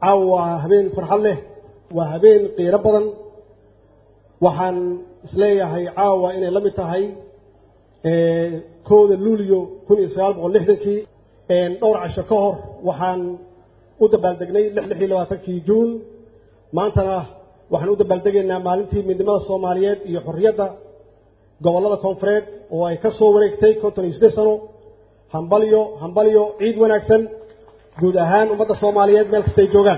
caawa waa habeen farxad leh waa habeen qiiro badan waxaan isleeyahay caawa inay la mid tahay kowda luulyo kun iyo sagaal boqol lixdankii dhowr casho ka hor waxaan u dabaaldegnay lix iyo labaatankii juun maantana waxaan u dabaaldegaynaa maalintii midnimada soomaaliyeed iyo xorriyadda gobollada koonfureed oo ay ka soo wareegtay konton iyo siddeed sano hambalyo hambalyo ciid wanaagsan guud ahaan ummadda soomaaliyeed meel kastay joogaan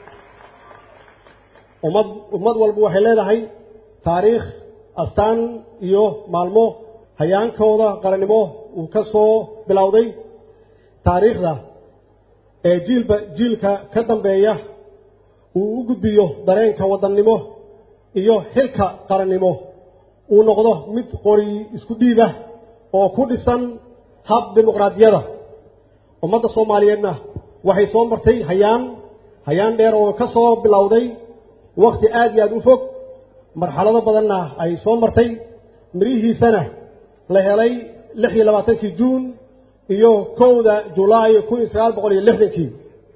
ummad ummad walba waxay leedahay taariikh astaan iyo maalmo hayaankooda qarannimo uu ka soo bilowday taariikhda ee jiilba jiilka ka dambeeya uu u gudbiyo dareenka waddannimo iyo xilka qarannimo uu noqdo mid qori isku dhiibah oo ku dhisan hab dimuqraadiyada ummadda soomaaliyeedna waxay soo martay hayaan hayaan dheer oo ka soo bilowday wakhti aad iyo aad u fog marxalado badanna ay soo martay mirihiisana la helay lix iyo labaatankii juun iyo kowda julaay kun iyo sagaal boqol iyo lixdankii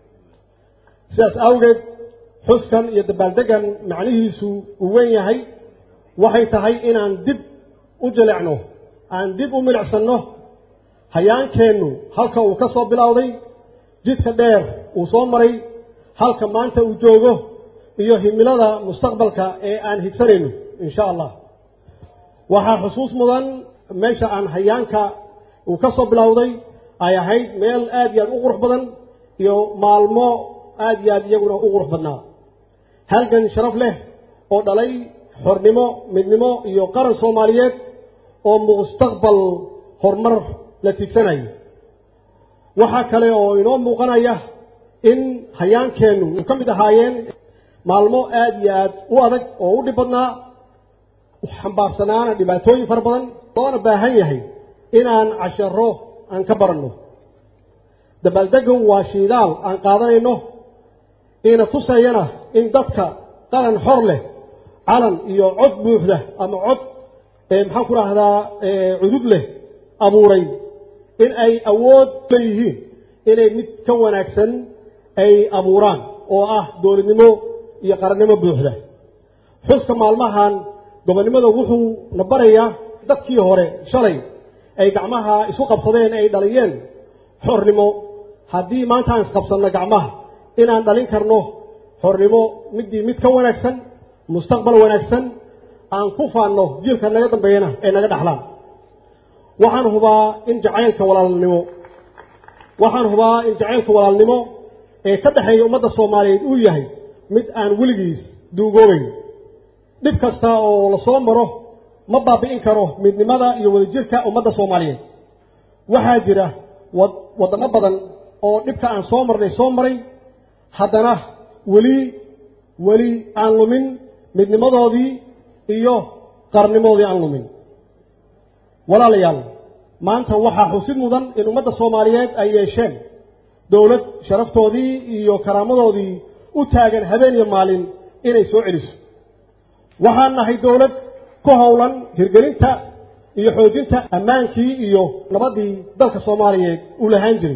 sidaas awgeed xuskan iyo dabaaldeggan macnihiisu uu weyn yahay waxay tahay inaan dib u jilecno aan dib u milicsanno hayaankeennu halka uu ka soo bilowday jidka dheer uu soo maray halka maanta uu joogo iyo himilada mustaqbalka ee aan higsanayno insha allah waxaa xusuus mudan meesha aan hayaanka uu ka soo bilowday ay ahayd meel aad iyo aad u qurux badan iyo maalmo aad iyo aad iyaguna u qurux badnaa halgan sharaf leh oo dhalay xornimo midnimo iyo qaran soomaaliyeed oo mustaqbal horumar la tiigsanayo waxaa kale oo inoo muuqanaya in hayaankeennu uu ka mid ahaayeen maalmo aad iyo aad u adag oo u dhib badnaa xambaarsanaana dhibaatooyin fara badan loona baahan yahay inaan casharo aan ka baranno dabaaldegu waa shiidaal aan qaadanayno ina tusayana in dadka qaran xor leh calan iyo cod buuxda ama cod maxaan ku rahdaa cudud leh abuuray in ay awood leeyihiin inay mid ka wanaagsan ay abuuraan oo ah dowladnimo iyo qarannimo buuxda xuska maalmahan gobonnimada wuxuu na barayaa dadkii hore shalay ay gacmaha isu qabsadeen ay dhaliyeen xornimo haddii maanta aan isqabsanno gacmaha inaan dhalin karno xornimo middii mid ka wanaagsan mustaqbal wanaagsan aan ku faanno jiilka naga dambeeyana ee naga dhexlaan waxaan hubaa in jacaylka walaalnimo waxaan hubaa in jacaylka walaalnimo ee ka dhexeeya ummadda soomaaliyeed uu yahay mid aan weligiis duugoobayn dhib kasta oo la soo maro ma baabi'in karo midnimada iyo wadajirka ummadda soomaaliyeed waxaa jira waddamo badan oo dhibka aan soo marnay soo maray haddana weli weli aan lumin midnimadoodii iyo qarnimoodii aan lumin walaalayaal maanta waxaa xusid mudan in ummadda soomaaliyeed ay yeesheen dowlad sharaftoodii iyo karaamadoodii u taagan habeen iyo maalin inay soo celiso waxaan nahay dowlad ku howlan hirgelinta iyo xoojinta ammaankii iyo nabaddii dalka soomaaliyeed uu lahaan jiray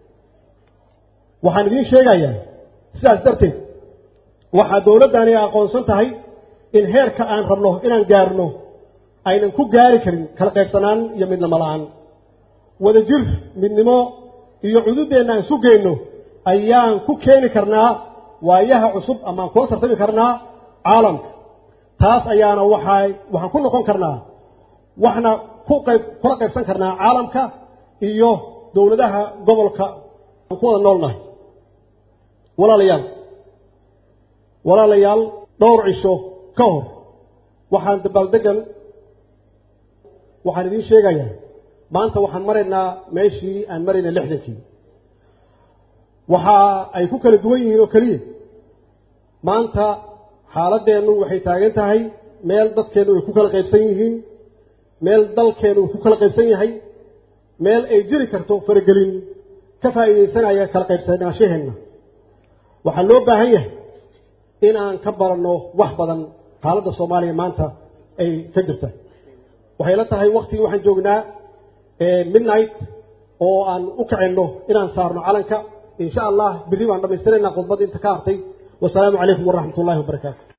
waxaan idiin sheegayaa sidaas darteed waxaa dowladdani aqoonsan tahay in heerka aan rabno inaan gaarno aynan ku gaari karin kala qaybsanaan iyo midnimo la-aan wadajir midnimo iyo cududeenna aan isu geyno ayaan ku keeni karnaa waayaha cusub amaan kula tartami karnaa caalamka taas ayaana waxay waxaan ku noqon karnaa waxna ku qayb kula qaybsan karnaa caalamka iyo dowladaha gobolka aan ku wada noolnahay walaalayaal walaalayaal dhowr cisho ka hor waxaan dabaaldegan waxaan idiin sheegayaa maanta waxaan maraynaa meeshii aan maraynay lixdankii waxa ay ku kala duwan yihiin oo keliya maanta xaaladeennu waxay taagan tahay meel dadkeennu ay ku kala qaybsan yihiin meel dalkeennu uu ku kala qaybsan yahay meel ay jiri karto faragelin ka faa'iidaysanaya kala qaybsanaashaheenna waxaa loo baahan yahay in aan ka baranno wax badan xaaladda soomaaliya maanta ay ka jirta waxay la tahay waktigii waxaan joognaa midnight oo aan u kacenno inaan saarno calanka insha allah berri baan dhammaystiraynaa khudbadda inta ka hartay wasalaamu calaykum waraxmat ullahi wabarakaatu